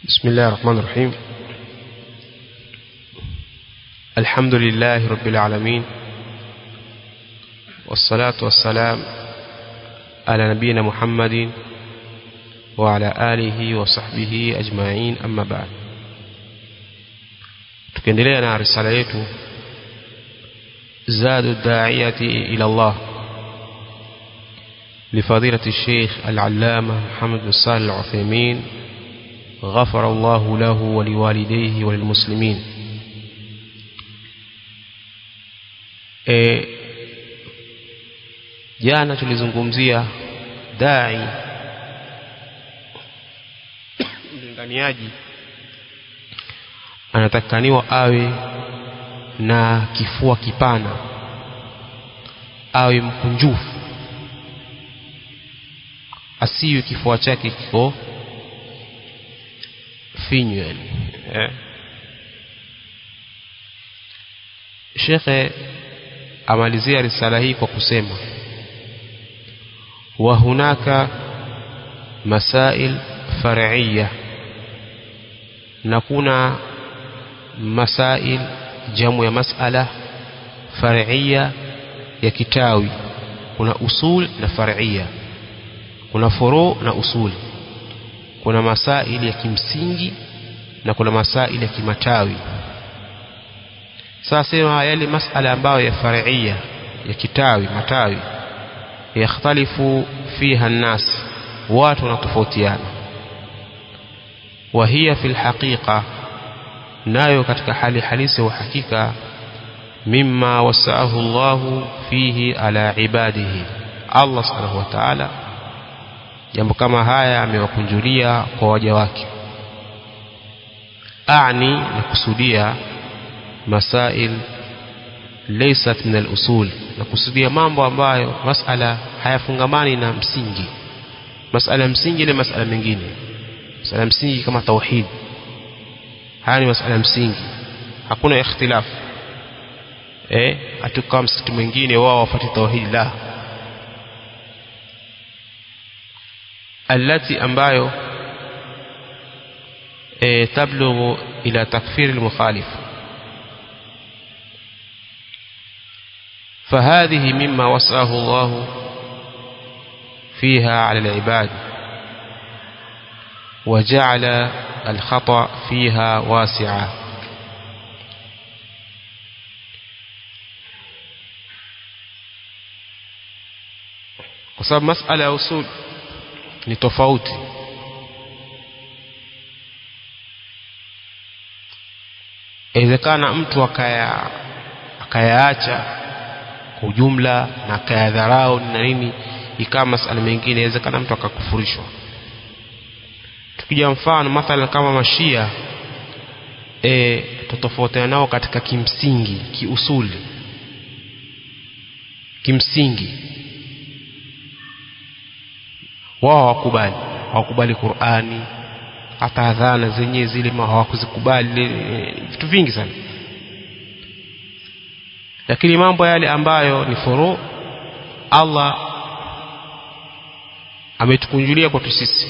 بسم الله الرحمن الرحيم الحمد لله رب العالمين والصلاة والسلام على نبينا محمد وعلى آله وصحبه أجمعين أما بعد tukiendelea na risala yetu zadu daiyati ila Allah لفضيلة الشيخ العلامة محمد بن صالح العثيمين غفر الله له ولوالديه وللمسلمين e, jana tulizungumzia dai mlinganiaji anatakaniwa awe na kifua kipana awe mkunjufu asiwe kifua chake kiko finyu yani eh. shekhe amalizia risala hii kwa kusema wa hunaka masail far'iyya na kuna masail jamu ya masala far'iyya ya kitawi kuna usul na far'iyya kuna furu na usul kuna masaili ya kimsingi na kuna masaili ya kimatawi sasa sema yale masala ambayo ya far'iyya ya kitawi matawi yakhtalifu fiha nnas watu wanatofautiana wa hiya fil haqiqa nayo katika hali halisi wa hakika mimma wasaahu Allahu fihi ala ibadihi Allah subhanahu wa ta'ala jambo kama haya amewakunjulia kwa waja wake ani na kusudia masail laysat min al-usul na kusudia mambo ambayo masala hayafungamani na msingi masala msingi ni masala mengine masala msingi kama tauhid haya ni masala msingi hakuna ikhtilafu eh hatukaa msikiti mwingine wao wafuate tauhid la التي ambayo e, tablughu ila takfir المخالف فهذه مما وسعه الله فيها على العباد وجعل الخطأ فيها واسعا وصاب مسألة أصول ni tofauti inawezekana mtu akaya akayaacha kwa ujumla na akayadharau na nini ikawa masala mengine inawezekana mtu akakufurishwa tukija mfano mathalan kama mashia e, tutofautiana nao katika kimsingi kiusuli kimsingi wao hawakubali hawakubali Qur'ani hata adhana zenyewe zile hawakuzikubali vitu vingi sana lakini mambo yale ambayo ni furu Allah ametukunjulia kwetu sisi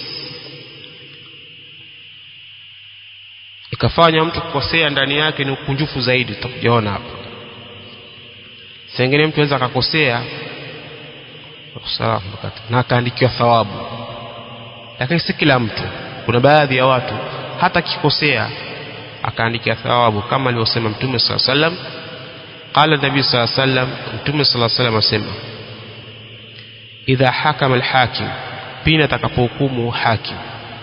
ikafanya mtu kukosea ndani yake ni ukunjufu zaidi tutakujaona hapa sengine mtu anaweza akakosea na akaandikiwa thawabu lakini si kila mtu kuna baadhi ya watu hata kikosea akaandikia thawabu kama alivyosema mtume saa sallam qala nabii saa sallam mtume saa sallam asema idha hakama alhakim pindi atakapohukumu hakim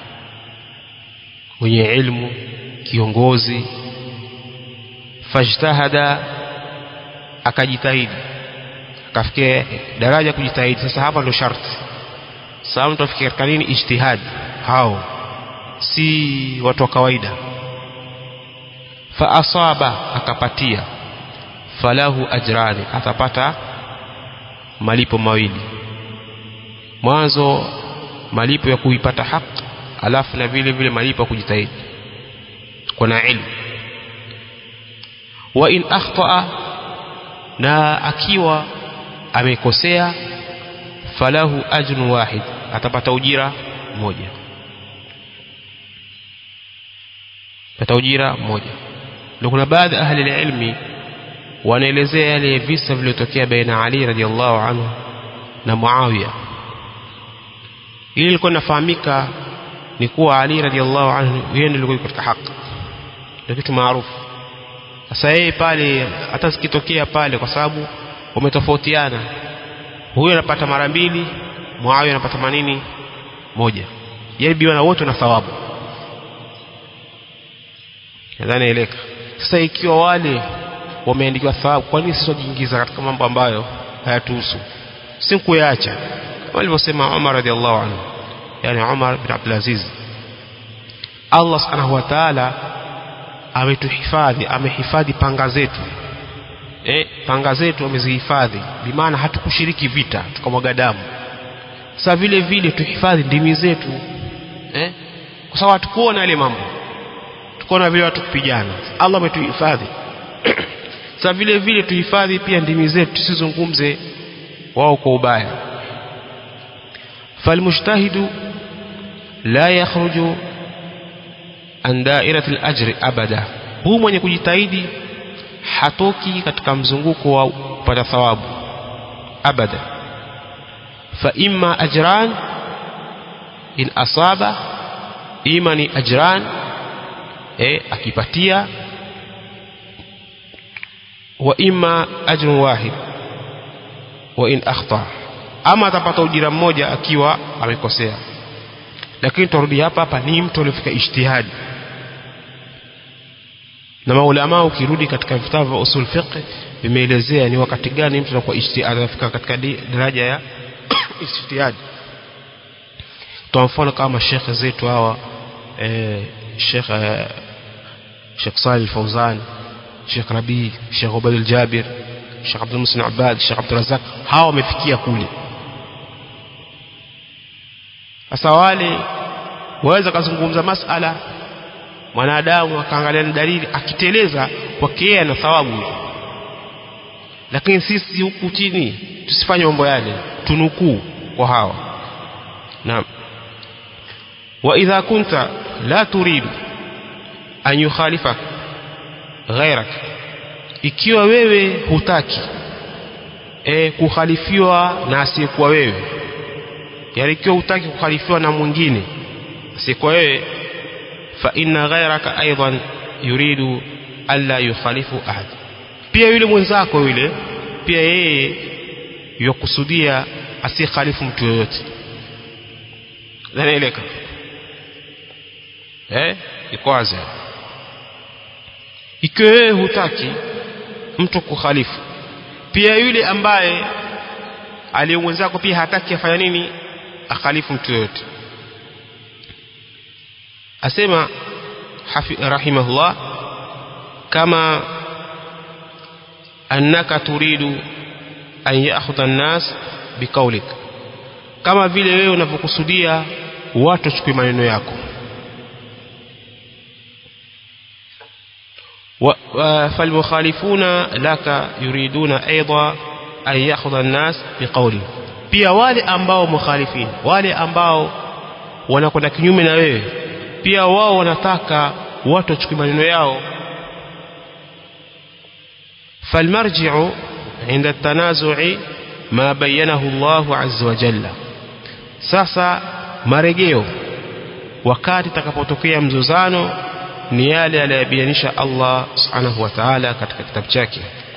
mwenye ilmu kiongozi fajtahada akajitahidi akafikia daraja kujitahidi sasa hapa ndo sharti sasa mtu afikia katika nini ijtihad hao si watu wa kawaida fa asaba akapatia falahu ajrani atapata malipo mawili mwanzo malipo ya kuipata haki alafu na vile vile malipo ya kujitahidi kuna ilmu wa in akhtaa na akiwa amekosea falahu ajrun wahid atapata ujira moja pata ujira mmoja ndio kuna baadhi ahli ilmi wanaelezea yale visa vilivyotokea baina Ali radhiallahu anhu na Muawiya ili ilikuwa inafahamika ni kuwa Ali radhiallahu anhu yeye ndiye alikuwa katika haki ndio kitu maarufu sasa yeye pale hata sikitokea pale kwa sababu wametofautiana huyu anapata mara mbili Muawiya anapata manini moja yeye biwana wote na thawabu nadhani eleka sasa ikiwa wale wameandikiwa thawabu kwa nini sisi tujiingiza katika mambo ambayo hayatuhusu si kuyaacha kama alivyosema Umar radhiallahu anhu yani Umar bin Abdul Aziz Allah subhanahu wa ta'ala ametuhifadhi amehifadhi panga zetu eh panga zetu amezihifadhi bimaana hatukushiriki vita tukamwaga damu sasa vile vile tuhifadhi ndimi zetu eh kwa sababu hatukuona yale mambo tukaona vile watu kupigana Allah ametuhifadhi sasa vile vile tuhifadhi pia ndimi zetu tusizungumze wao kwa ubaya falmujtahidu la yakhruju an dairati al-ajri abada huu mwenye kujitahidi hatoki katika mzunguko wa kupata thawabu abada fa imma ajran in asaba ima ni ajran eh akipatia wa imma ajrun wahid wa in akhta ama atapata ujira mmoja akiwa amekosea lakini turudi hapa hapa ni mtu aliyefika ijtihadi na maulama ukirudi katika vitabu vya usul fiqh vimeelezea ni wakati gani mtu anakuwa ijtihadi anafika katika daraja ya ijtihadi kwa mfano kama shekhe zetu hawa eh, shekh eh, shekh Salih Fauzan Sheikh Rabi Sheikh Ubaid al-Jabir Sheikh Abdul Musin Abad Sheikh Abdul Razak hawa wamefikia kule sasa wale waweza kuzungumza masala mwanadamu akaangalia dalili akiteleza kwake yeye ana thawabu lakini sisi huku chini tusifanye mambo yale tunukuu kwa hawa naam wa idha kunta la turid an yukhalifak ghairak ikiwa wewe hutaki e, kukhalifiwa na asiyekuwa wewe yani ikiwa hutaki kukhalifiwa na mwingine asiyekuwa wewe fa inna ghairaka aidan yuridu alla yukhalifu ahad pia yule mwenzako yule pia yeye yakusudia asikhalifu mtu yoyote zanaeleka eh iko wazi ikiwa wewe hutaki mtu kukhalifu pia yule ambaye aliye mwenzako pia hataki afanya nini akhalifu mtu yoyote asema rahimahullah kama annaka turidu an ya'khudha an-nas biqaulik kama vile wewe unavyokusudia watu wachukue maneno yako فالمخالفون لك يريدون أيضا أن يأخذ الناس بقوله pia wale ambao mukhalifin wale ambao wanakwenda kinyume na wewe pia wao wanataka watu wachukue maneno yao falmarji'u inda at-tanazu'i ma bayyanahu Allah azza wa jalla sasa marejeo wakati takapotokea mzozano ni yale aliyobayanisha Allah subhanahu wa ta'ala katika kitabu chake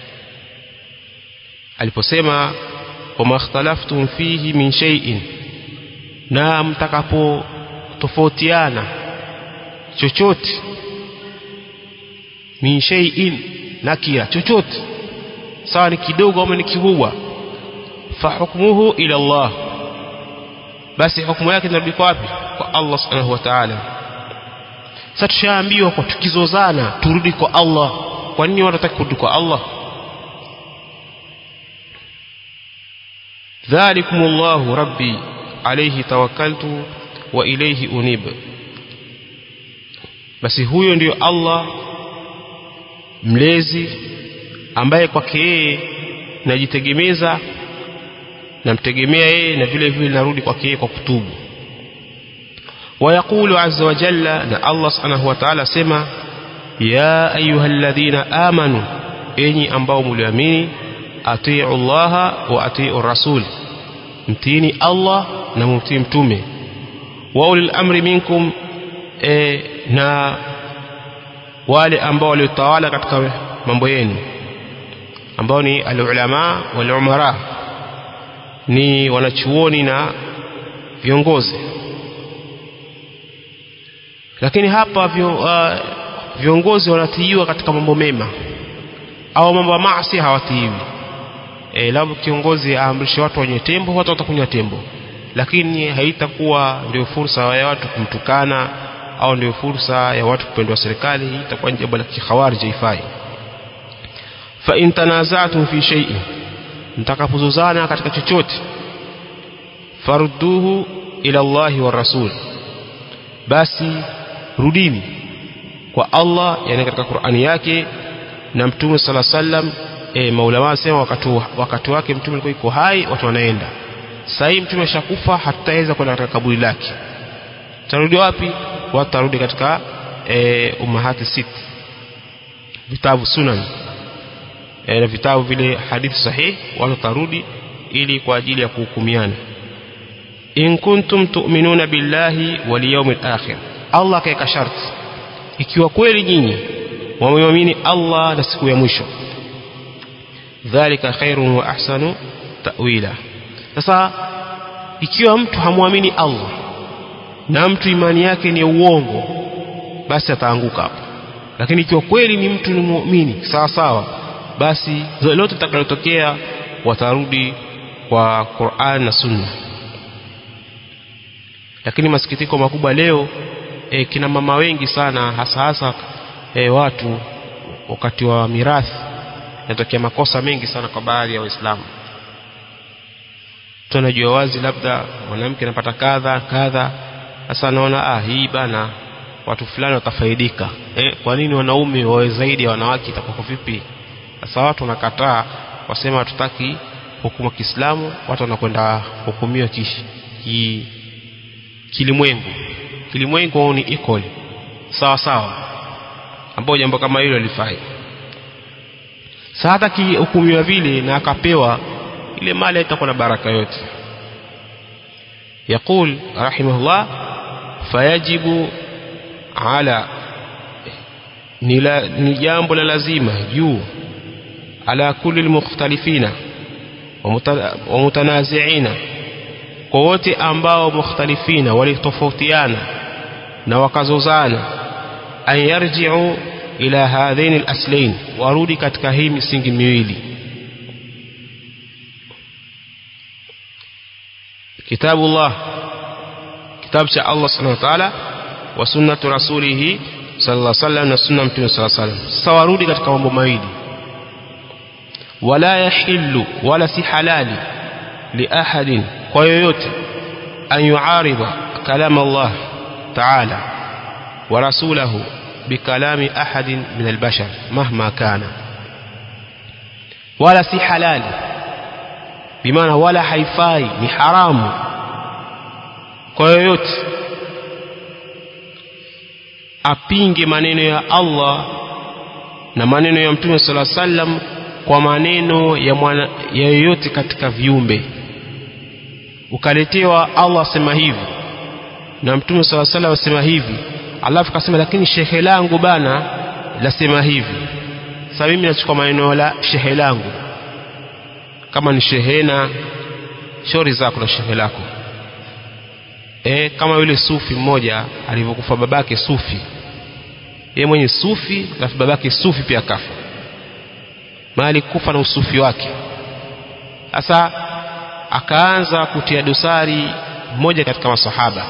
aliposema wama ikhtalaftum fihi min shay'in na mtakapo tofautiana chochote min shay'in nakira chochote sawa ni kidogo ama ni kikubwa fa hukmuhu ila Allah basi hukumu yake inarudi kwa wapi kwa Allah subhanahu wa ta'ala sasa tushaambiwa kwa tukizozana turudi kwa Allah kwa nini watu wataki kurudi kwa Allah ذلكم الله ربي عليه توكلت وإليه أنيب basi huyo ndiyo Allah mlezi ambaye kwake yeye najitegemeza namtegemea yeye na vile vile narudi kwake yeye kwa kutubu ويقول عز وجل أن الله سبحانه وتعالى سما ya ayyuhalladhina amanu enyi ambao mliamini atiu allaha wa atiu rasul mtini Allah na mumtii mtume wa ulil amri minkum e, na wale ambao waliotawala katika mambo yenu ambao ni alulama wal umara ni wanachuoni na viongozi lakini hapa vyo, uh, viongozi wanatiiwa katika mambo mema au mambo ya maasi hawatiiwi e, labda kiongozi aamrishe watu wanywe tembo watu watakunywa tembo lakini haitakuwa ndio fursa ya watu kumtukana au ndio fursa ya watu kupendwa serikali hii itakuwa ni jambo la kikhawarij haifai fa in tanaza'tum fi shay'in mtakapozozana katika chochote farudduhu ila Allahi wa rasul basi rudini kwa Allah yani katika Qur'ani yake na mtume sala sallam e, maulama wasema wakati, wakati wake mtume alikuwa yuko hai watu wanaenda sasa hii mtume ashakufa hatutaweza kwenda katika kaburi lake tarudi wapi watu tarudi katika e, umahati sit vitabu sunan e, na vitabu vile hadithi sahihi watu tarudi ili kwa ajili ya kuhukumiana in kuntum tu'minuna billahi wal yawmil akhir Allah kaeka sharti ikiwa kweli nyinyi wameamini Allah na siku ya mwisho dhalika khairun wa ahsanu ta'wila sasa ikiwa mtu hamwamini Allah na mtu imani yake ni uongo basi ataanguka hapo lakini ikiwa kweli ni mtu ni muumini sawa sawa basi lolote litakalotokea watarudi kwa Qur'an na Sunna lakini masikitiko makubwa leo e, kina mama wengi sana hasa hasa e, watu wakati wa mirathi yanatokea makosa mengi sana kwa baadhi ya waislamu tunajua wazi labda mwanamke anapata kadha kadha sasa naona ah hii bana watu fulani watafaidika eh, kwa nini wanaume wawe zaidi ya wanawake itakuwa vipi sasa watu wanakataa wasema hatutaki hukumu Kiislamu watu wanakwenda hukumiwa kishi ki, kilimwengu kilimwengu ni equal sawa sawa ambao jambo kama hilo lifai sasa hata kihukumiwa vile na akapewa ile mali itakuwa na baraka yote يقول رحمه الله فيجب على ni jambo la lazima juu ala kulli almukhtalifina wa mutanazi'ina kwa wote ambao mukhtalifina walitofautiana na wakazozana an yarji'u ila hadhain alaslain warudi katika hii misingi miwili kitabullah kitabu cha Allah subhanahu wa ta'ala wa sunnatu rasulih sallallahu alaihi wasallam na sunna mtume sallallahu alaihi wasallam sasa warudi katika mambo mawili wala yahillu wala si halali li ahadin kwa yoyote an yuarida kalam Allah ta'ala wa rasulahu bikalami ahadin min albashar mahma kana wala si halali bimaana wala haifai ni haramu kwa yoyote apinge maneno ya Allah na maneno ya Mtume sala sallam kwa maneno ya mwana, ya yoyote katika viumbe ukaletewa Allah asema hivi na Mtume sala sallam asema hivi alafu kasema lakini shehe langu bana lasema hivi sasa mimi nachukua maneno la shehe langu kama ni shehena shauri zako na shehe lako e, kama yule sufi mmoja alivyokufa babake sufi yeye mwenye sufi alafu babake sufi pia kafa mali kufa na usufi wake sasa akaanza kutia dosari mmoja katika masahaba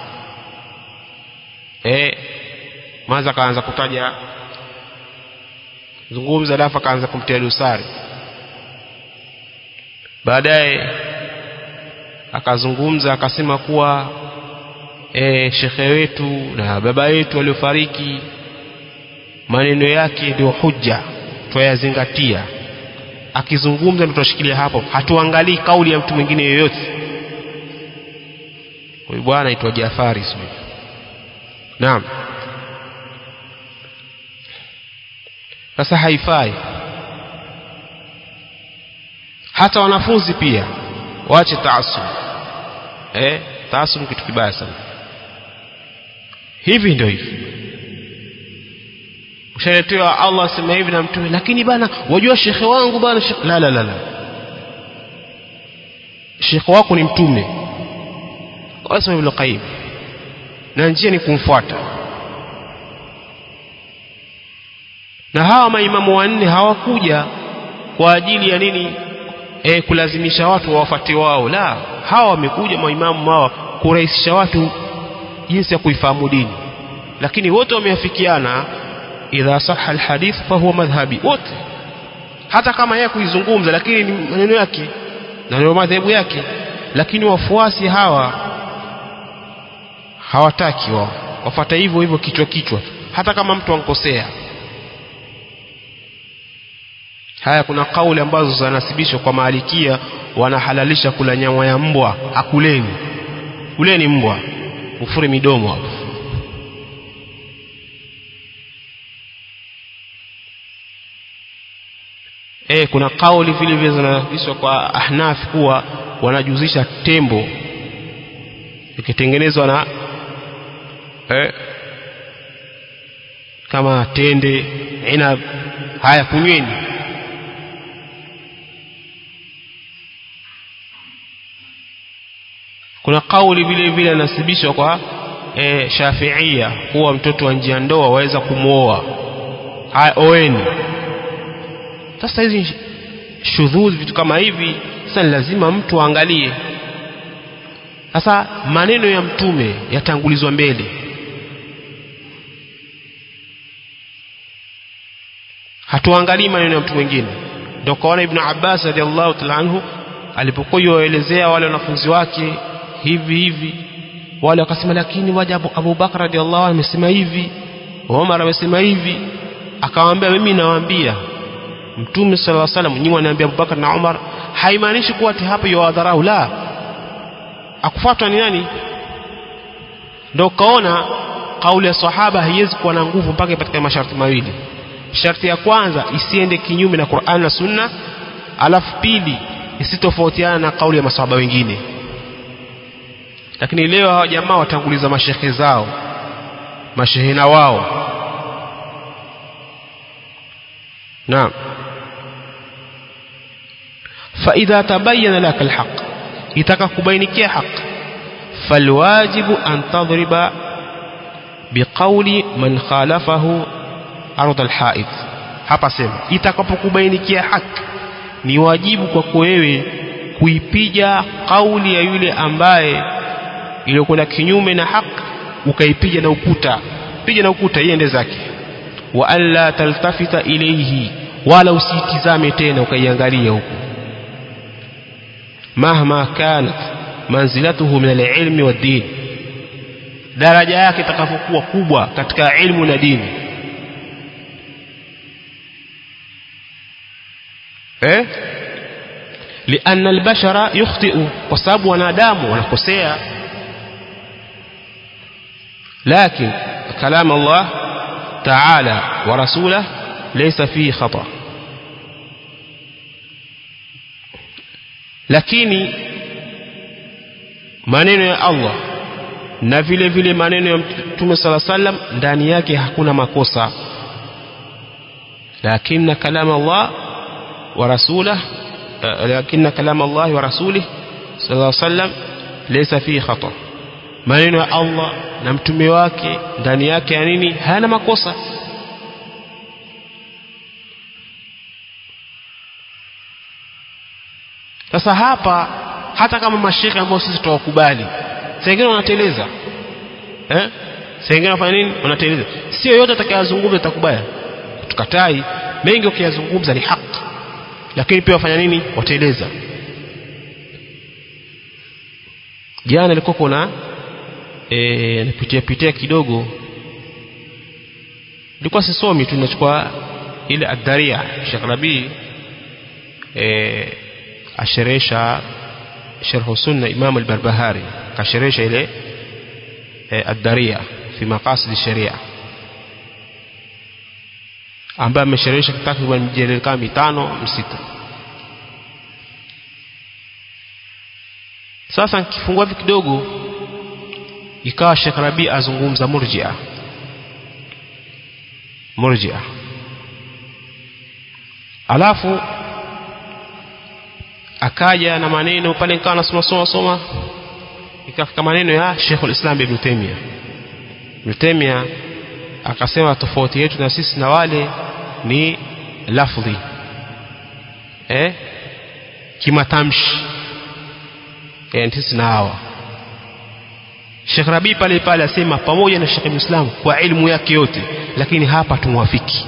eh maza akaanza kutaja zungumza alafu akaanza kumtia dosari baadaye akazungumza akasema kuwa e, shekhe wetu na baba yetu waliofariki maneno yake ndio hujja twayazingatia akizungumza ndio tutashikilia hapo hatuangalii kauli ya mtu mwingine yoyote huyu bwana aitwa Jafari sio naam sasa haifai hata wanafunzi pia waache taasub eh taasub kitu kibaya sana hivi ndio hivi ushaletewa Allah asema hivi na mtume lakini bana wajua shekhe wangu bana shekhe la la la la shekhe wako ni mtume wasema Ibn Qayyim na njia ni kumfuata na hawa maimamu wanne hawakuja kwa ajili ya nini e, kulazimisha watu wawafuate wao la hawa wamekuja maimamu hawa kurahisisha watu jinsi ya kuifahamu dini lakini wote wameafikiana idha sahha alhadith fahuwa madhhabi wote hata kama yeye kuizungumza lakini ni maneno yake na ndio madhehebu yake lakini wafuasi hawa hawataki wao wafata hivyo hivyo kichwa kichwa hata kama mtu ankosea haya kuna kauli ambazo zinasibishwa kwa maalikia wanahalalisha kula nyama ya mbwa akuleni kuleni mbwa ufure midomo hapo e, kuna kauli vile vile zinasibishwa kwa ahnaf kuwa wanajuzisha tembo ikitengenezwa na eh, kama tende inab haya kunyweni kuna kauli vile vile anasibishwa kwa e, shafiia kuwa mtoto wa njia ndoa waweza kumwoa haya oeni sasa hizi shudhudhi vitu kama hivi sasa ni lazima mtu aangalie sasa maneno ya mtume yatangulizwa mbele hatuangalii maneno ya mtu mwingine ndio kaona ibn Abbas radhiallahu ta'ala anhu alipokuwa yuwaelezea wale wanafunzi wake hivi hivi wale wakasema lakini waja Abu, Abu Bakar radhiallahu anhu amesema hivi Umar amesema hivi akawaambia mimi nawaambia mtume sallallahu alaihi wasallam nyinyi wanaambia Abu Bakar na Umar haimaanishi kuwa ati hapo yawadharau la akufuatwa ni nani ndio kaona kauli ya sahaba haiwezi kuwa na nguvu mpaka ipatikane masharti mawili sharti ya kwanza isiende kinyume na Qur'an na Sunna alafu pili isitofautiana na kauli ya masahaba wengine lakini leo hawa jamaa watanguliza mashehe zao mashehena wao naam فإذا تبين لك الحق itakakubainikia haq falwajibu an tadriba biqauli man khalafahu ardh alhaid hapa sema itakapokubainikia haq ni wajibu kwako wewe kuipiga kauli ya yule ambaye iliyokwenda kinyume na haq ukaipiga na ukuta piga na ukuta iende zake wa alla taltafita ilayhi wala usitizame tena ukaiangalia huko mahma kanat manzilatuhu min alilmi waddin daraja yake itakapokuwa kubwa katika ilmu na dini eh لأن البشر يخطئ وسبب wanadamu wanakosea لكن كلام الله تعالى ورسوله ليس فيه خطأ lakini maneno ya Allah na vile vile maneno ya Mtume sala sallam ndani yake hakuna makosa lakini kalam Allah wa rasulah lakini kalam Allah wa rasulih sallallahu alaihi wasallam laysa fihi khata maneno ya Allah na mtume wake ndani yake ya nini hayana makosa sasa hapa hata kama mashekhe ambao sisi tuwakubali sengine wanateleza eh sengine wanafanya nini wanateleza sio yote atakayazungumza itakubaya tukatai mengi ukiyazungumza ni haki lakini pia wafanya nini wateleza jana ilikuwa kuna eh napitia pitia kidogo nilikuwa sisomi tu nachukua ile adharia Sheikh Rabi eh asheresha sharh sunna Imam al-Barbahari kasheresha ile eh, ad-Daria fi maqasid sharia ambaye amesherehesha takriban mijeledi kama mitano msita sasa nikifungua hivi kidogo ikawa Sheikh Rabi azungumza murjia murjia alafu akaja na maneno pale nikawa nasoma soma soma ikafika maneno ya Sheikh al-Islam Ibn Taymiyyah Ibn Taymiyyah akasema tofauti yetu na sisi na wale ni lafdhi eh kimatamshi eh sisi na hawa Sheikh Rabi pale pale asema pamoja na Sheikh Islam kwa elimu yake yote lakini hapa tumwafiki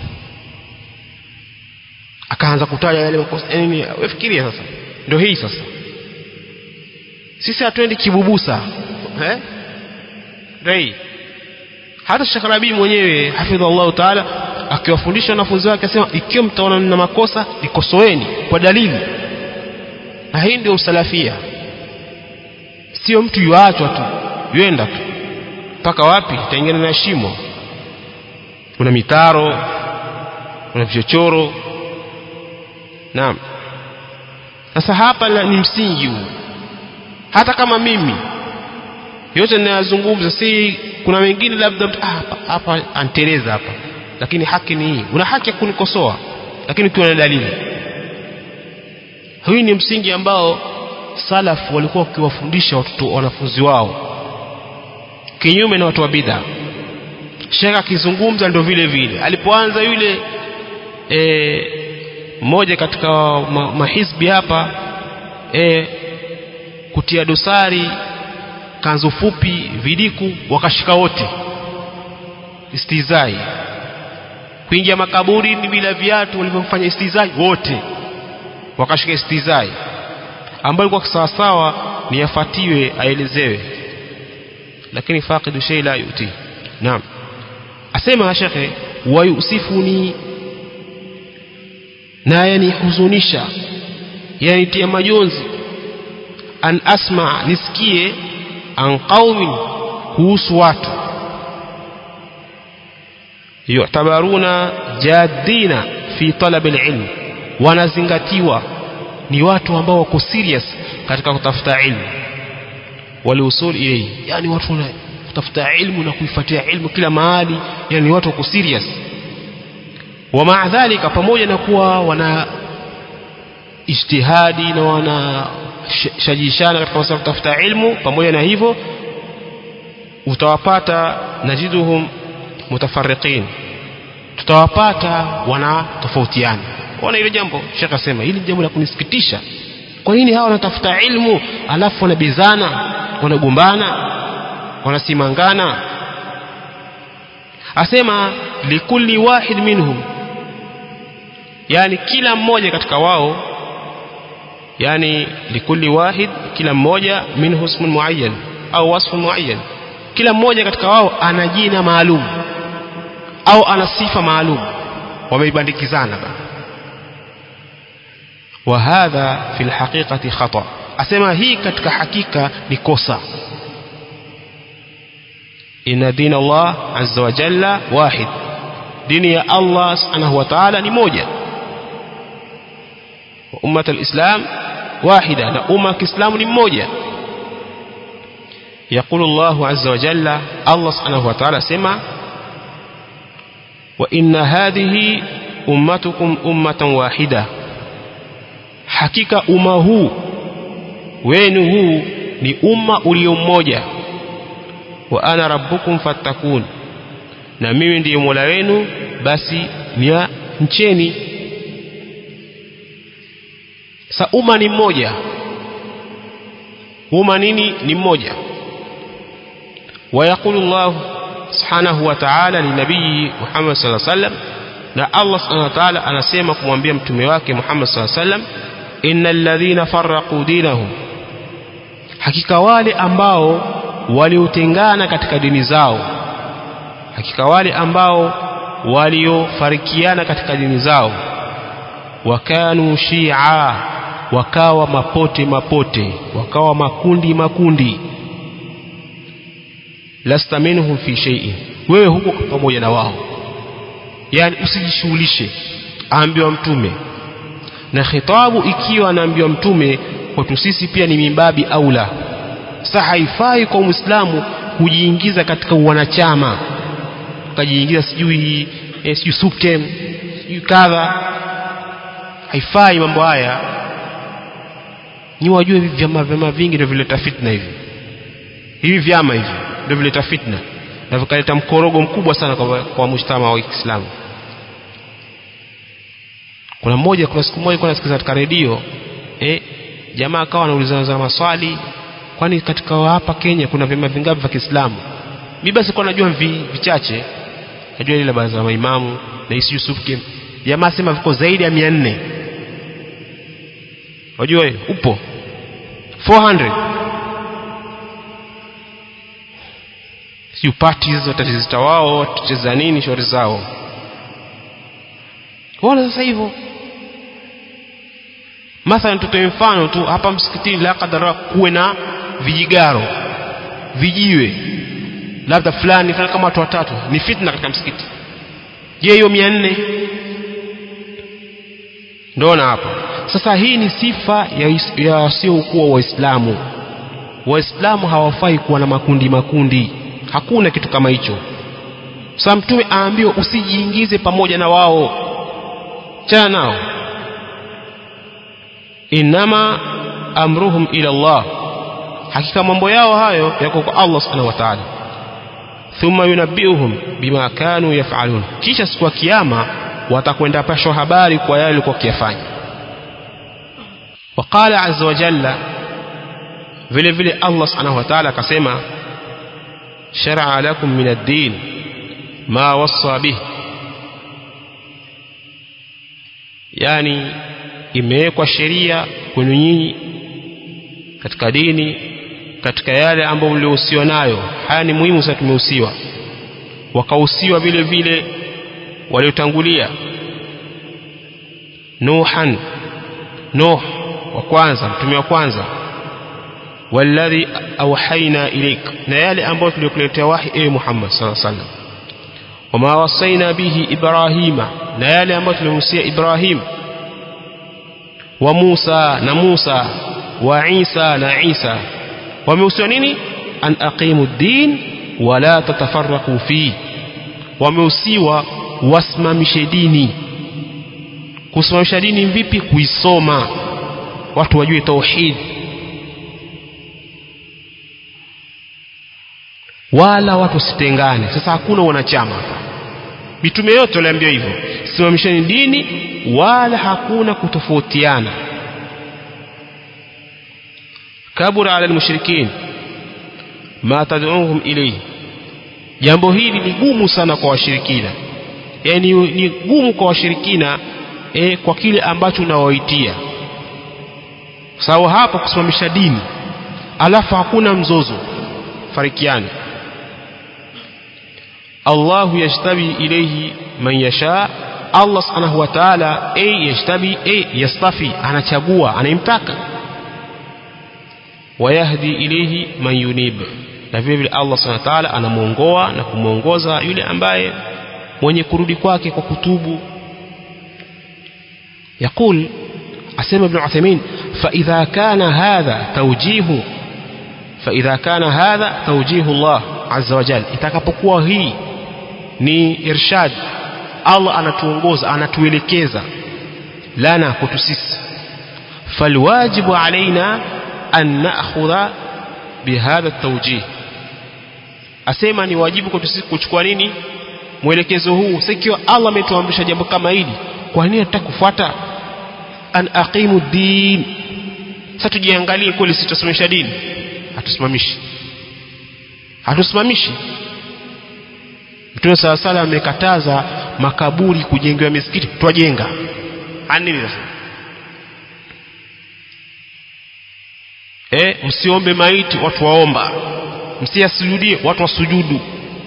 akaanza kutaja yale makosa nini wewe fikiria sasa ndio hii sasa sisi hatuendi kibubusa eh ndio hii hata Sheikh Rabi mwenyewe hafidhallahu taala akiwafundisha wanafunzi wake akasema ikiwa mtaona mna makosa nikosoeni kwa dalili na hii ndio usalafia sio mtu yuachwa tu yuenda tu mpaka wapi taingia na shimo kuna mitaro kuna vichochoro naam sasa hapa ni msingi huu hata kama mimi yote ninayozungumza si kuna wengine labda ah, hapa hapa anteleza hapa lakini haki ni hii una haki ya kunikosoa lakini ukiwa na dalili hii ni msingi ambao salaf walikuwa wakiwafundisha watoto wanafunzi wao kinyume na watu wa bid'a shekha akizungumza ndio vile vile alipoanza yule e, mmoja katika ma, mahizbi hapa e, kutia dosari kanzu fupi vidiku wakashika wote istizai kuingia makaburini bila viatu walivyofanya istizai wote wakashika istizai ambayo ilikuwa sawasawa ni yafatiwe aelezewe lakini faqidu shay la yuti naam asema shekhe wayusifuni na yanihuzunisha yanitia majonzi an asma nisikie an qaumin kuhusu watu yu'tabaruna jaddina fi talab alilm wanazingatiwa ni watu ambao wako serious katika kutafuta ilmu waliusul ilayhi yani watu wana kutafuta ilmu na kuifuatia ilmu kila mahali yani watu wako serious wa maa dhalika pamoja na kuwa wana ijtihadi na wana shajishana katika masuala kutafuta ilmu pamoja na hivyo utawapata najiduhum mutafarriqin tutawapata wana tofautiana ona ile jambo shekha asema hili jambo la kunisikitisha kwa nini hawa wanatafuta ilmu alafu wanabizana wanagombana wanasimangana asema likulli wahid minhum yani kila mmoja katika wao yani likulli wahid kila mmoja minhu ismun muayyan au wasfun muayyan kila mmoja katika wao ana jina maalum au ana sifa maalum wameibandikizana bana وهذا في الحقيقة خطأ أسمى هي كتك حقيقة نكوسا إن دين الله عز وجل واحد دين يا الله سبحانه وتعالى نموجة وأمة الإسلام واحدة أمة الإسلام نموجة يقول الله عز وجل الله سبحانه وتعالى سمع وإن هذه أمتكم أمة واحدة hakika umma huu wenu huu ni umma ulio mmoja wa ana rabbukum fattakun na mimi ndiye mola wenu basi nia mcheni sa umma ni mmoja umma nini ni mmoja ويقول الله سبحانه وتعالى لنبيه محمد صلى الله عليه وسلم na Allah subhanahu wa ta'ala anasema kumwambia mtume wake Muhammad sallallahu alaihi wasallam innal ladhina farraqu dinahum hakika wale ambao waliotengana katika dini zao hakika wale ambao waliofarikiana katika dini zao wakanu shia wakawa mapote mapote wakawa makundi makundi lasta minhum fi shay'in wewe huko pamoja na wao yani usijishughulishe aambiwa mtume na khitabu ikiwa anaambiwa mtume kwetu sisi pia ni mimbabi aula sasa haifai kwa muislamu kujiingiza katika wanachama ukajiingiza sijui eh, sijui sukem sijui kadha haifai mambo haya ni wajue hivi vyama vyama vingi ndio vileta fitna hivi hivi vyama hivi ndio vileta fitna na vikaleta mkorogo mkubwa sana kwa, kwa mujtama wa Kiislamu kuna mmoja kuna siku moja kuna nasikiza katika redio eh, jamaa akawa anaulizana maswali kwani katika hapa Kenya kuna vyama vingapi vya Kiislamu mimi basi kwa najua vi, vichache najua ile baraza la maimamu na isi Yusuf Kim jamaa sema viko zaidi ya 400 unajua hiyo upo 400 si parties watatizita wao watacheza nini shauri zao Ona sasa hivyo mathalan tutoe mfano tu hapa msikitini la kadara kuwe na vijigaro vijiwe labda fulani fulani kama watu watatu ni fitna katika msikiti je hiyo mia nne ndona hapa sasa hii ni sifa ya wasiokuwa waislamu waislamu hawafai kuwa na makundi makundi hakuna kitu kama hicho sasa mtume aambiwa usijiingize pamoja na wao chana nao inama amruhum ila Allah hakika mambo yao hayo yako kwa Allah subhanahu wa ta'ala thumma yunabbiuhum bima kanu yaf'alun kisha siku ya kiyama watakwenda pashwa habari kwa yale walikuwa wakiyafanya waqala azza wa jalla vile vile Allah subhanahu wa ta'ala akasema shar'a lakum min ad-din ma wassa bihi yani imewekwa sheria kwenu nyinyi katika dini katika yale ambayo mliohusiwa nayo haya ni muhimu sana tumehusiwa wakahusiwa vile vile waliotangulia nuhan nuh wa kwanza mtume wa kwanza walladhi awhaina ilaik na yale ambayo tuliokuletea wahi ewe Muhammad sallallahu alaihi wasallam wama wasaina bihi ibrahima na yale ambayo tulimhusia Ibrahim wa Musa na Musa wa Isa na Isa wamehusiwa nini an aqimu din wala tatafarraqu fi wamehusiwa wasimamishe dini kusimamisha dini vipi kuisoma watu wajue tauhid wala watu wasitengane sasa hakuna wanachama mitume yote waliambiwa hivyo simamisheni dini wala hakuna kutofautiana kabura ala almushrikin ma tad'uhum ilayhi jambo hili ni gumu sana kwa washirikina yani ni gumu kwa washirikina e, kwa kile ambacho unawaitia sawa hapo kusimamisha dini alafu hakuna mzozo farikiani Allahu yajtabi ilayhi man yasha Allah subhanahu wa ta'ala ay yajtabi ay yastafi anachagua anayemtaka wayahdi ilayhi man yunib na vile vile Allah subhanahu wa ta'ala anamuongoa na kumuongoza yule ambaye mwenye kurudi kwake kwa kutubu يقول أسمى ابن عثيمين فإذا كان هذا توجيه فإذا كان هذا توجيه الله عز وجل itakapokuwa hii ni irshad Allah anatuongoza anatuelekeza lana kwetu sisi falwajibu alaina an na'khudha bihadha at-tawjih asema ni wajibu kwetu sisi kuchukua nini mwelekezo huu sikiwa Allah ametuamrisha jambo kama hili kwa nini nataka kufuata an aqimu din sasa tujiangalie kweli sitasimamisha dini hatusimamishi hatusimamishi Mtume sala sala amekataza makaburi kujengewa misikiti twajenga anini sasa eh msiombe maiti watu waomba msiasujudie watu wasujudu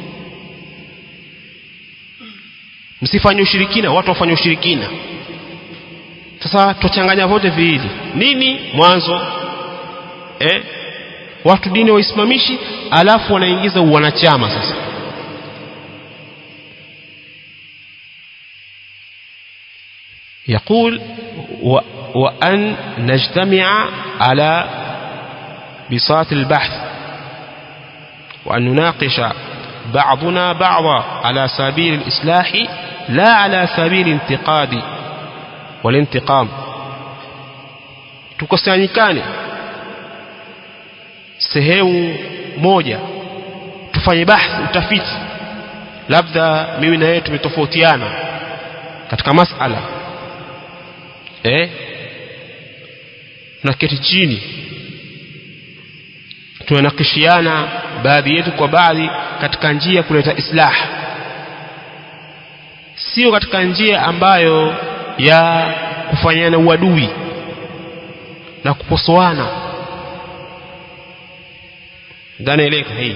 msifanye ushirikina watu wafanye ushirikina sasa tuchanganya vote viwili nini mwanzo eh watu dini waisimamishi alafu wanaingiza uwanachama sasa يقول و وأن نجتمع على بساط البحث وأن نناقش بعضنا بعضا على سبيل الإصلاح لا على سبيل الانتقاد والانتقام tukusanyikane sehemu moja tufanye bahthi utafiti labda mimi na yeye tumetofautiana katika masala eh tunaketi chini tunanakishiana baadhi yetu kwa baadhi katika njia ya kuleta islah sio katika njia ambayo ya kufanyana uadui na kuposoana dhanaeleka hii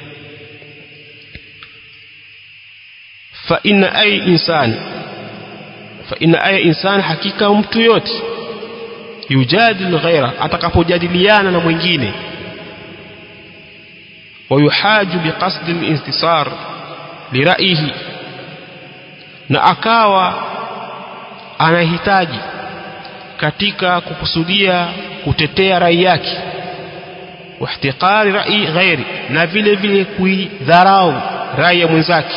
fa inna ay insan fa inna ay insan hakika mtu yote yujadil ghaira atakapojadiliana na mwingine ويحاج بقصد الانتصار لرأيه na akawa anahitaji katika kukusudia kutetea rai yake wahtiqari rai ghairi na vile vile kuidharau rai ya mwenzake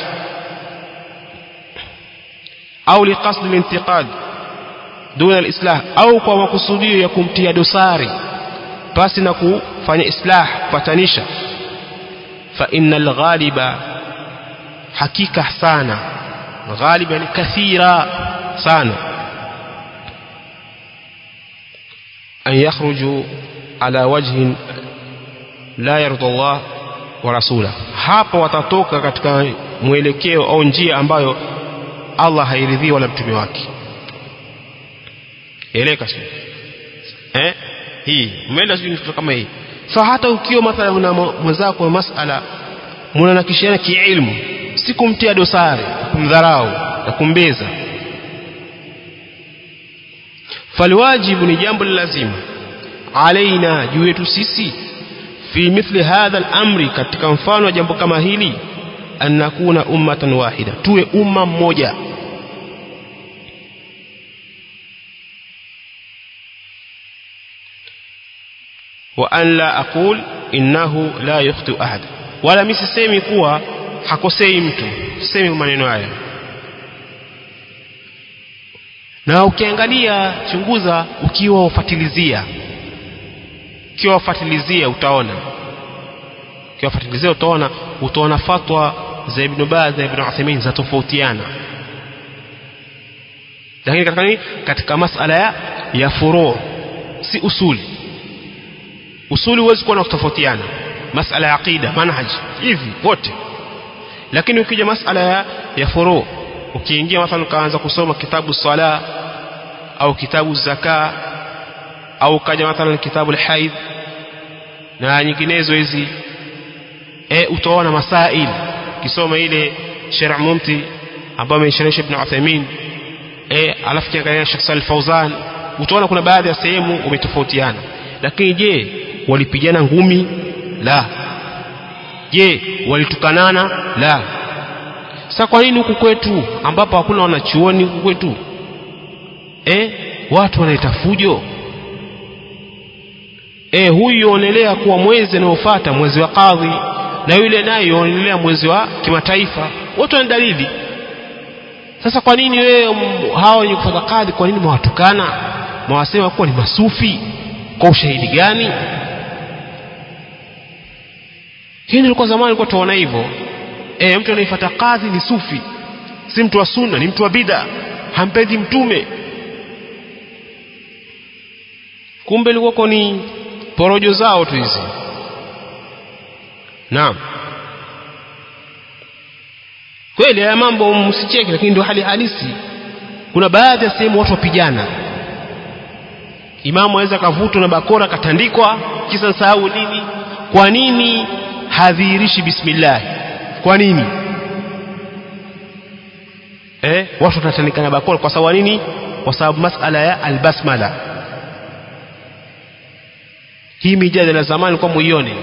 au liqasdi lintiqad duna alislah au kwa makusudio ya kumtia dosari basi na kufanya islah kupatanisha fa innal ghaliba hakika sana غالبا كثيرا sana أن يخرجوا على وجه لا يرضى الله ورسوله hapa watatoka katika mwelekeo au njia ambayo Allah hairidhii wala mtume wake eleka sio eh hii umeenda sio kitu kama hii sasa hata ukiwa mathalan na mwenzako wa masala mnanakishiana kiilmu si kumtia dosari kumdharau na kumbeza falwajibu ni jambo lazima alaina juu yetu sisi fi mithli hadha al-amri katika mfano wa jambo kama hili an nakuna ummatan wahida tuwe umma mmoja wa an la aqul innahu la yukhti ahad wala mimi sisemi kuwa hakosei mtu sisemi maneno haya na ukiangalia chunguza ukiwa ufatilizia ukiwa ufatilizia utaona ukiwa ufatilizia utaona utaona fatwa za Ibn Baz na Ibn Uthaymeen za tofautiana lakini katika nini katika masala ya ya furu si usuli usuli huwezi kuwa na kutofautiana masala ya aqida manhaj hivi wote lakini ukija masala ya, ya furu ukiingia mathalan ukaanza kusoma kitabu sala au kitabu zaka au kaja mathalan kitabu alhaid na nyinginezo hizi e, utaona masail kisoma ile sharh mumti ambayo amesharhisha ibn Uthaymeen eh alafu kiangalia Sheikh Salih Fauzan utaona kuna baadhi ya sehemu umetofautiana lakini je walipigana ngumi la je walitukanana la sasa kwa nini huku kwetu ambapo hakuna wanachuoni huku kwetu eh watu wanaita fujo eh huyu yaonelea kuwa mwezi unaofuata mwezi wa kadhi na yule naye yaonelea mwezi wa kimataifa wote wana dalili sasa kwa nini wewe hao wenye kufuata kadhi kwa nini mwawatukana mwasema kuwa ni masufi kwa ushahidi gani hii nilikuwa zamani nilikuwa tuona hivyo e, mtu anayefuata kadhi ni sufi si mtu wa sunna ni mtu wa bid'a hampendi mtume kumbe ilikuwa ni porojo zao tu hizi naam kweli haya mambo msicheke lakini ndio hali halisi kuna baadhi ya sehemu watu wapigana imamu aweza kavutwa na bakora katandikwa kisa sahau nini kwa nini hadhihirishi bismillah kwa nini eh watu watatandika na bakora kwa sababu nini kwa sababu masala ya albasmala hii mijadala zamani kwa muione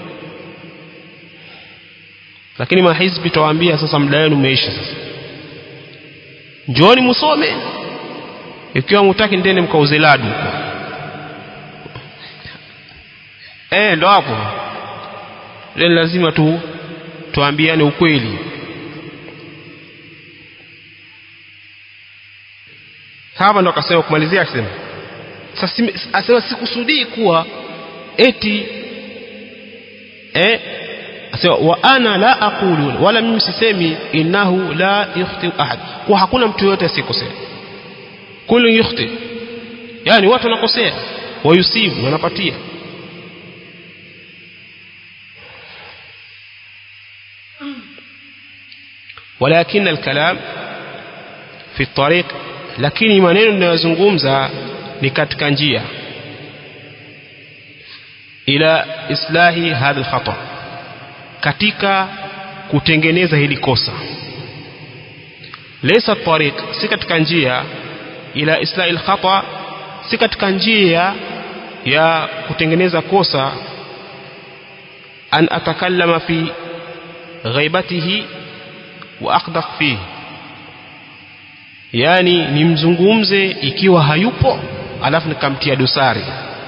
lakini mahizbi tawaambia sasa muda wenu umeisha sasa njooni musome ikiwa mutaki ndene mkauze ladu eh ndo hapo leo lazima tu tuambiane ukweli hapa ndo akasema kumalizia akisema sasa asema sikusudii kuwa eti eh asema wa ana la aqulu wala mimi sisemi innahu la yukhti ahad kwa hakuna mtu yote asikosea kullu yukhti yani watu wanakosea wayusibu wanapatia ولكن الكلام في الطريق lakini maneno ninayozungumza ni katika njia ila islahi hadha alkhata katika kutengeneza hili kosa laysa tariq si katika njia ila islahi alkhata si katika njia ya kutengeneza kosa an atakallama fi ghaibatihi wa aqdaq fihi yani nimzungumze ikiwa hayupo alafu nikamtia dosari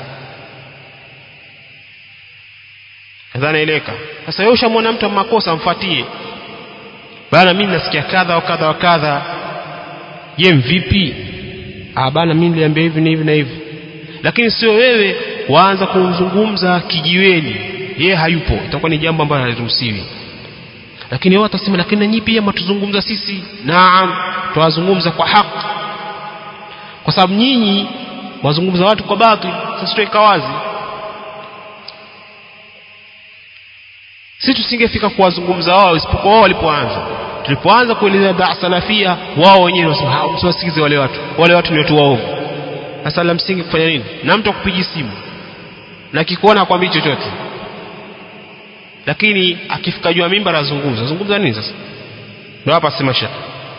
nadhani ileka sasa wewe ushamwona mtu makosa mfuatie bana mimi nasikia kadha wa kadha wa kadha je mvipi ah bana mimi niliambia hivi na hivi na hivi lakini sio wewe waanza kumzungumza kijiweni yeye hayupo itakuwa ni jambo ambalo haliruhusiwi lakini wao watasema lakini nanyi pia matuzungumza sisi naam tuwazungumza kwa haki kwa sababu nyinyi wazungumza watu kwa batil sasa tuweka wazi si tusingefika kuwazungumza wao isipokuwa wao walipoanza tulipoanza kueleza daa salafia wao wenyewe wasema msiwasikize wale watu wale watu ni watu waovu sasa la msingi kufanya nini na mtu akupigi simu na kikuona akwambii chochote lakini akifika juu ya mimba anazungumza azungumza nini sasa ndio hapa sema shaka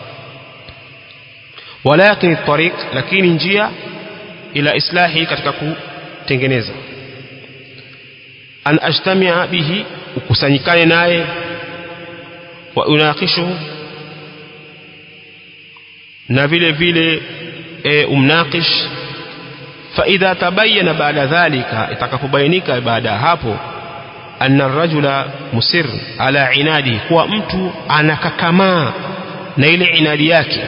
walakin tariq lakini njia ila islahi katika kutengeneza an ajtamia bihi ukusanyikane naye wa unaqishuhu na vile vile e, umnaqish fa idha tabayyana baada dhalika itakapobainika baada ya hapo anna rajula musir ala inadi kuwa mtu anakakamaa na ile inadi yake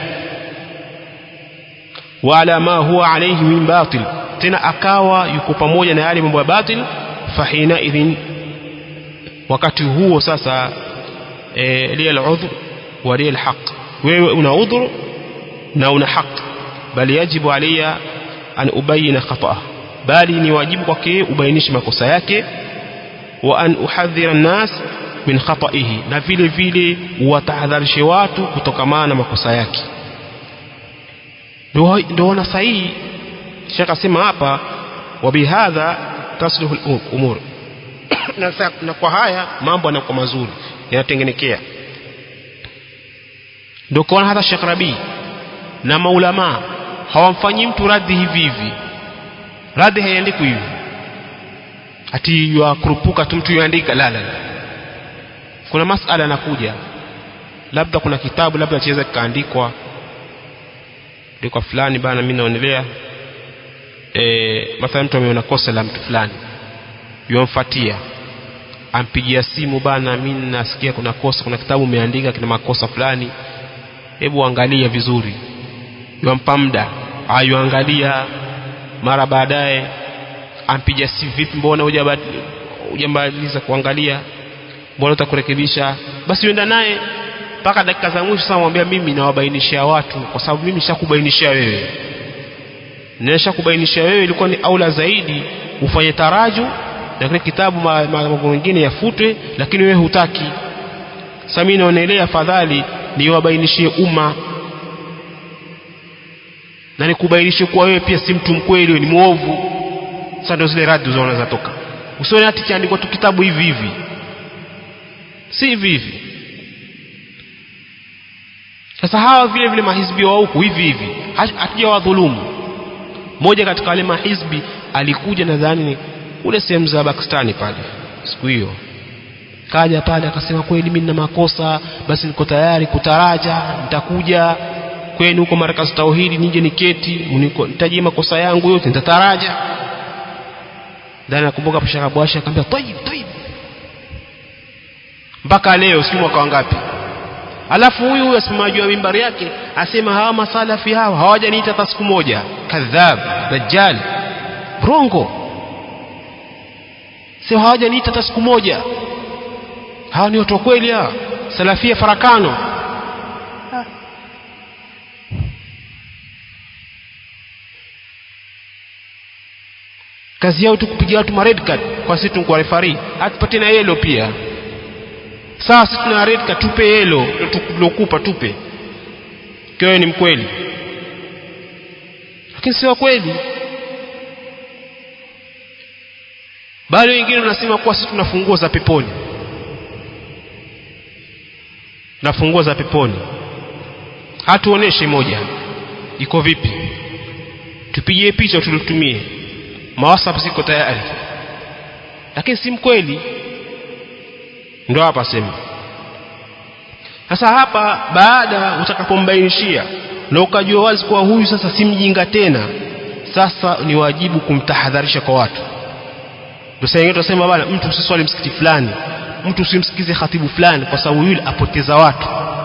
wala ma huwa alayhi min batil tena akawa yuko pamoja na yale mambo ya batil fahina idhin wakati huo sasa e, liya al-udhr wa liya al-haq wewe una udhur na una haq bali yajibu alayya an ubayina khata'a bali ni wajibu kwake ubainishe makosa yake wa an uhadhira an-nas min khata'ihi na vile vile watahadharishe watu kutokamana na makosa yake ndio wana sahihi shaka sema hapa wa bihadha tasluhu al-umur na kwa haya mambo yanakuwa mazuri yanatengenekea ndio kwa hata Sheikh Rabi na maulama hawamfanyi mtu radhi hivi hivi radhi haiandikwi hivi ati yakurupuka tu mtu yuandika la la kuna masala yanakuja labda kuna kitabu labda chaweza kikaandikwa ndiko fulani bana mimi naonelea eh mathalan mtu ameona kosa la mtu fulani yomfuatia ampigia simu bana mimi nasikia kuna kosa kuna kitabu umeandika kina makosa fulani hebu angalia vizuri yompa muda ayuangalia mara baadaye ampiga simu vipi mbona hujamaliza kuangalia mbona utakurekebisha basi uenda naye mpaka dakika za mwisho sasa mwambia mimi nawabainishia watu kwa sababu mimi nishakubainishia wewe nishakubainishia wewe ilikuwa ni aula zaidi ufanye taraju na kile kitabu mambo mengine yafutwe lakini wewe hutaki sasa mimi naonelea afadhali niwabainishie umma na nikubainishe kuwa wewe pia si mtu mkweli wewe ni muovu sasa ndio zile radi unaona zatoka usione hati kiandikwa tu kitabu hivi hivi si hivi hivi sasa hawa vile vile mahizbi wa huku hivi hivi hatuja wadhulumu moja katika wale mahizbi alikuja nadhani ni kule sehemu za Pakistani pale siku hiyo kaja pale akasema kweli mimi nina makosa basi niko tayari kutaraja nitakuja kwenu huko markazi tauhidi nije niketi nitajie makosa yangu yote nitataraja ndani nakumbuka Sheikh Bwasha akamwambia tayib tayib mpaka leo si mwaka wangapi alafu huyu huyu asimamaji wa mimbari yake asema hawa masalafi hawa hawajaniita hata siku moja kadhab dajjal rongo sio hawajaniita hata siku moja hawa ni watu wa kweli hawa salafia farakano kazi yao tu kupiga watu ma red card kwa sisi tunakuwa referee atupatie na yellow pia sasa sisi tuna red card tupe yellow tulokupa tupe kiwa ni mkweli lakini sio kweli bali wengine wanasema kuwa sisi tuna funguo za peponi na funguo za peponi hatuoneshe moja iko vipi tupigie picha tulitumie mawasap ziko tayari lakini si mkweli ndo hapa sema sasa hapa baada utakapombainishia na ukajua wazi kuwa huyu sasa si mjinga tena sasa ni wajibu kumtahadharisha kwa watu ndio sasa ingine tunasema bana mtu usiswali msikiti fulani mtu usimsikize khatibu fulani kwa sababu yule apoteza watu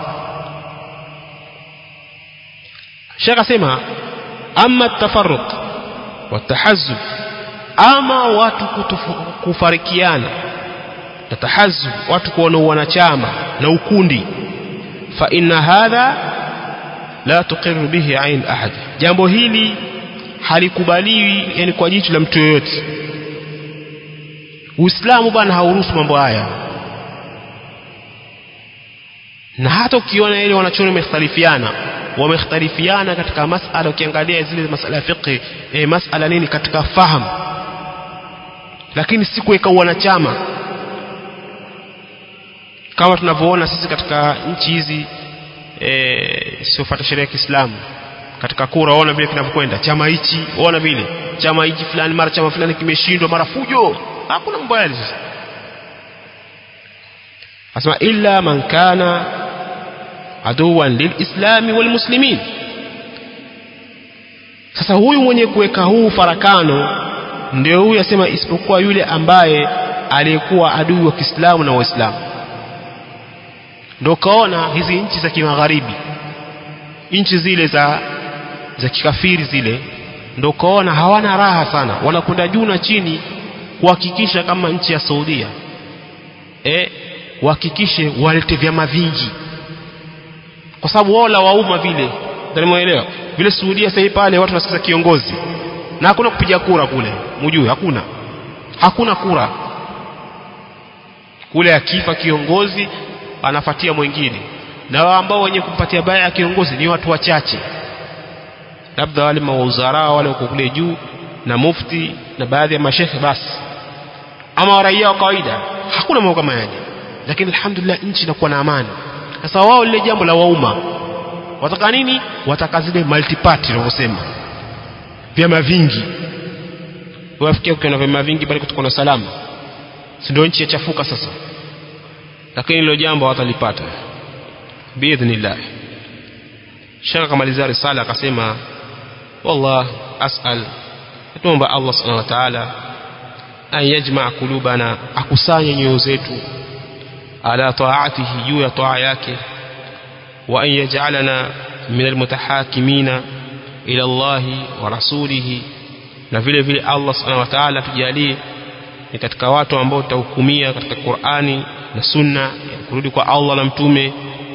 Sheikh asema amma tafarruq wa tahazzub ama watu kutufu, kufarikiana na tahazzub watu kuona wanachama na ukundi fa inna hadha la tuqirru bihi ain ahad jambo hili halikubaliwi yani kwa jicho la mtu yoyote Uislamu bwana hauruhusu mambo haya na hata ukiona ile wanachuoni wamekhtalifiana wamekhtalifiana katika masala ukiangalia zile masala ya fiqh e, masala nini katika fahamu lakini si kuweka wanachama kama tunavyoona sisi katika nchi hizi e, siofuata sheria ya Kiislamu katika kura waona vile kinavyokwenda chama hichi waona vile chama hichi fulani mara chama fulani kimeshindwa mara fujo hakuna mambo yale sasa asema illa man kana aduwan lilislami walmuslimin sasa huyu mwenye kuweka huu farakano ndio huyu asema isipokuwa yule ambaye aliyekuwa adui wa Kiislamu na Waislamu ndio kaona hizi nchi za kimagharibi nchi zile za za kikafiri zile ndio kaona hawana raha sana wanakwenda juu na chini kuhakikisha kama nchi ya Saudia eh wahakikishe walete vyama vingi kwa sababu wao la wauma vile ndanimuelewa vile Saudia sasa pale watu wanasikiza kiongozi na hakuna kupiga kura kule mjue hakuna hakuna kura kule akifa kiongozi anafatia mwingine na wao ambao wenye kumpatia baya ya kiongozi ni watu wachache labda wale mauzara wale wako kule juu na mufti na baadhi ya mashekhe basi ama raia wa kawaida hakuna mambo kama yale lakini alhamdulillah nchi inakuwa na amani sasa wao lile jambo la wauma wataka nini wataka zile multiparty wanavyosema vyama vingi wafikia ukiwa na vyama vingi bali kutokuwa na salama si ndio nchi yachafuka sasa lakini hilo jambo hawatalipata biidhnillah shaka kamalizia risala akasema wallah asal tuomba Allah subhanahu wa ta'ala an yajma kulubana akusanye nyoyo zetu ala taatihi juu ya taa yake wa an yaj'alana min almutahakimina ila Allah wa rasulihi na vile vile Allah subhanahu wa ta'ala tujalie ni katika watu ambao tutahukumia katika Qur'ani na Sunna kurudi kwa Allah na mtume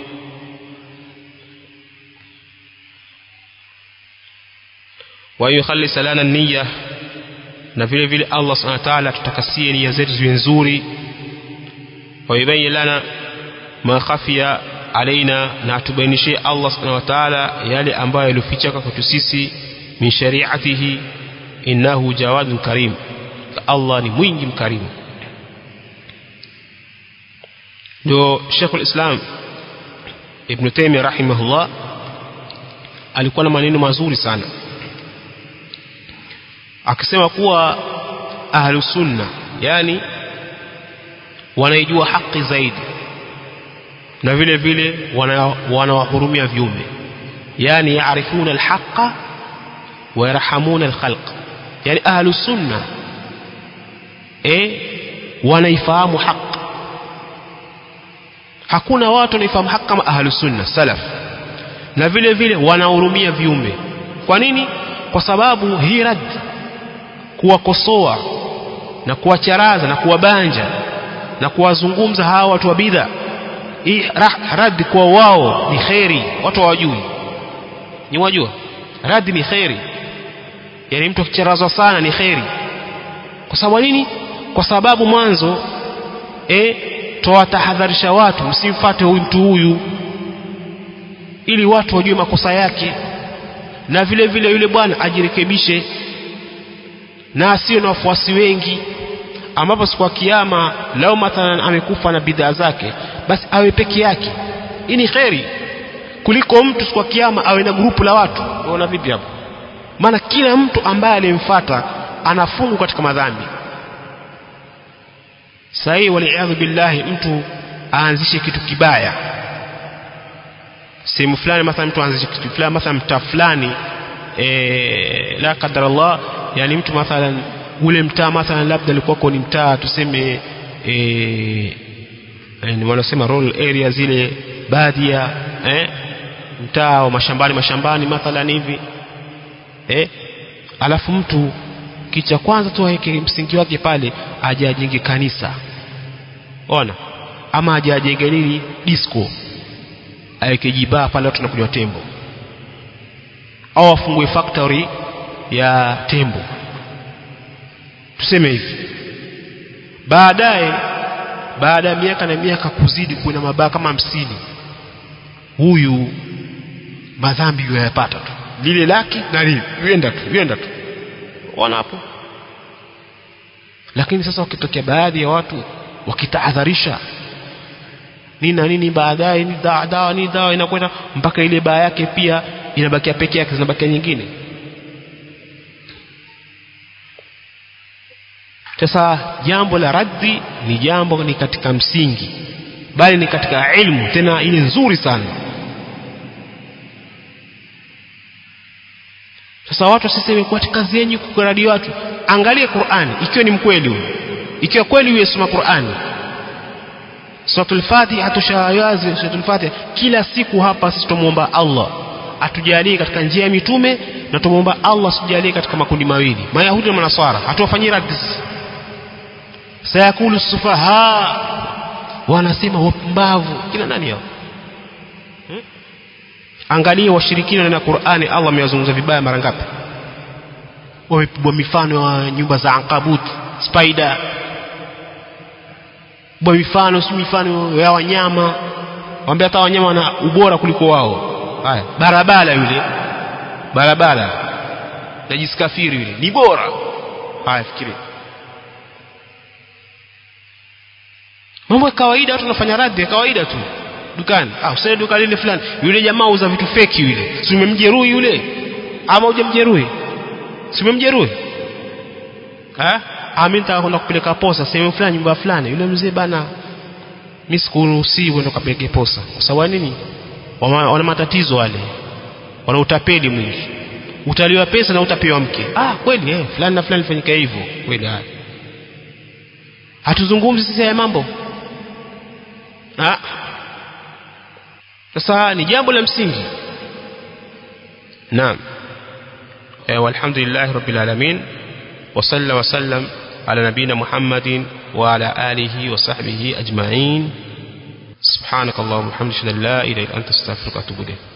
wa yukhallis lana niyya na vile vile Allah subhanahu wa ta'ala tutakasie nia zetu ziwe nzuri wa yubayyin lana ma khafiya alaina na atubainishie Allah subhanahu wa ta'ala yale ambayo yalifichaka kwetu sisi min shari'atihi innahu jawadun karim Allah ni mwingi mkarimu ndio Sheikh al-Islam Ibn Taymiyyah rahimahullah alikuwa na maneno mazuri sana akisema kuwa ahlus sunna yani wanaijua haki zaidi na vile vile wanawahurumia wana viumbe yani yaarifuna alhaqa wa yarhamuna alkhalq yani ahlu sunna eh wanaifahamu haq hakuna watu wanaifahamu haq kama ahlu sunna salaf na vile vile wanahurumia viumbe kwa nini kwa sababu hii rad kuwakosoa na kuwacharaza na kuwabanja na kuwazungumza hawa watu wa bidha hii rad kwa wao ni kheri watu hawajui ni wajua rad ni kheri yani mtu akicharazwa sana ni kheri kwa sababu nini kwa sababu mwanzo eh twawatahadharisha watu msimfate huyu mtu huyu ili watu wajue makosa yake na vile vile yule bwana ajirekebishe na asiwe na wafuasi wengi ambapo siku ya kiyama lao mathalan amekufa na bidhaa zake basi awe peke yake hii ni kheri kuliko mtu siku ya kiyama awe na grupu la watu unaona vipi hapo maana kila mtu ambaye alimfuata anafungu katika madhambi sahii waliadhu billahi mtu aanzishe kitu kibaya sehemu fulani mathalan mtu aanzishe kitu fulani mathalan mtaa fulani e, la qadar Allah yani mtu mathalan ule mtaa mathalan labda alikuwako ni mtaa tuseme e, ni wanasema rural area zile baadhi ya eh, mtaa wa mashambani mashambani mathalan hivi eh, alafu mtu kicha kwanza tu aweke msingi wake pale aje ajenge kanisa ona ama aje ajenge nini disco aweke jibaa pale watu wanakunywa tembo au afungue factory ya tembo tuseme hivi baadaye baada ya miaka na miaka kuzidi kuna mabaa kama hamsini huyu madhambi yayapata tu lile laki na lile yenda tu yenda tu ona hapo lakini sasa wakitokea baadhi ya watu wakitahadharisha nini na nini baadaye ni dawa dawa ni dawa inakwenda mpaka ile baa yake pia inabakia peke yake zinabakia nyingine sasa jambo la raddi ni jambo ni katika msingi bali ni katika ilmu tena ile nzuri sana sasa watu wasiseme kwa kazi yenu kukuradi watu angalia Qur'ani ikiwa ni mkweli huyo ikiwa kweli huyo soma Qur'ani Suratul Fatiha tushawazi Suratul Fatiha kila siku hapa sisi tumuomba Allah atujalie katika njia ya mitume na tumuomba Allah asijalie katika makundi mawili Mayahudi na Manaswara hatuwafanyii raddi sayakulu sufaha wanasema wapumbavu kina nani hao hmm? angalia washirikina na Qur'ani Allah amewazungumza vibaya mara ngapi wamepigwa mifano ya nyumba za ankabut spider bwa mifano si mifano ya wanyama wambia hata wanyama wana ubora kuliko wao haya barabara yule barabara najiskafiri yule ni bora haya fikiri mambo ya kawaida watu wanafanya radhi ya kawaida tu dukani ah usende duka lile fulani yule jamaa uza vitu feki yule si umemjeruhi yule ama hujamjeruhi si umemjeruhi ha mimi nitaka kwenda kupeleka posa sehemu fulani nyumba fulani yule mzee bana mimi sikuruhusiwi kwenda kupeleka posa kwa sababu nini wana matatizo wale wana utapeli mwingi utaliwa pesa na utapewa mke ah kweli eh fulani na fulani fanyika hivyo kweli haya hatuzungumzi sisi haya mambo ah sasa ni jambo la msingi naam walhamdulillah rabbil alamin وصلى وسلم على نبينا محمد وعلى آله وصحبه أجمعين سبحانك اللهم وبحمدك لا إله إلا أنت استغفرك وأتوب إليك